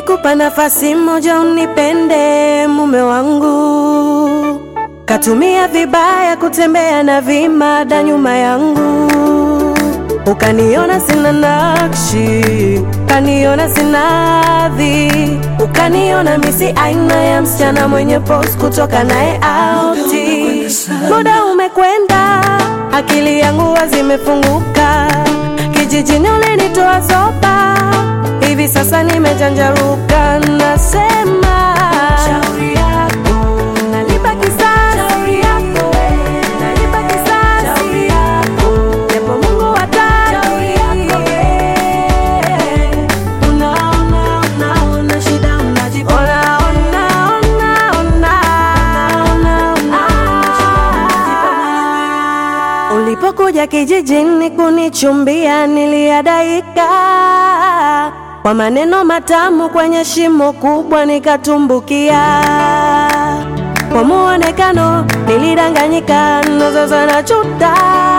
Nilikupa nafasi moja unipende mume wangu, katumia vibaya kutembea na vimada nyuma yangu, ukaniona sina nakshi, ukaniona sina hadhi, ukaniona misi aina ya msichana mwenye pose kutoka naye auti. Muda umekwenda, akili yangu zimefunguka, kijijini ulinitoa zoba hivi sasa nimejanjaruka, nasema shauri yako, nalipa kisasi, shauri yako, nalipa kisasi, shauri yako, japo Mungu hataki, shauri yako, unaona, unaona shida unajipa, ona, ona, ona, ona, ona, ona, Ulipokuja kijijini kunichumbia niliadaika kwa maneno matamu, kwenye shimo kubwa nikatumbukia. Kwa muonekano nilidanganyika, na sasa najuta.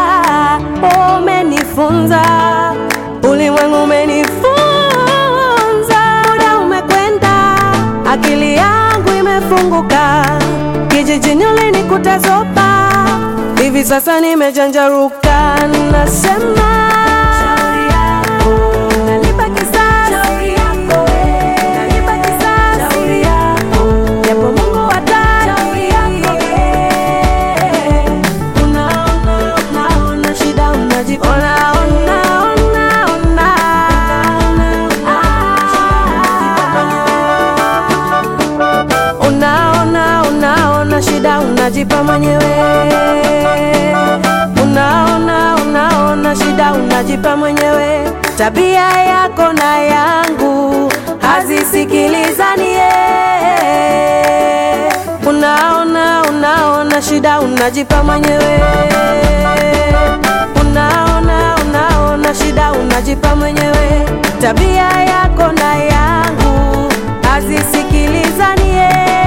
Umenifunza, ulimwengu umenifunza. Muda umekwenda, akili yangu imefunguka, kijijini ulinikuta zoba hivi sasa nimejanjaruka, nasema shauri yako, nalipa kisasi, shauri yako, nalipa kisasi, shauri yako, japo Mungu hataki, shauri yako, unaona, unaona shida unajipa, ona, ona, ona, ona, unaona, unaona shida unajipa mwenyewe unaona unaona shida unajipa mwenyewe. Tabia yako na yangu hazisikilizanie. Unaona unaona shida unajipa mwenyewe. Unaona unaona shida unajipa mwenyewe. Tabia yako na yangu hazisikilizanie.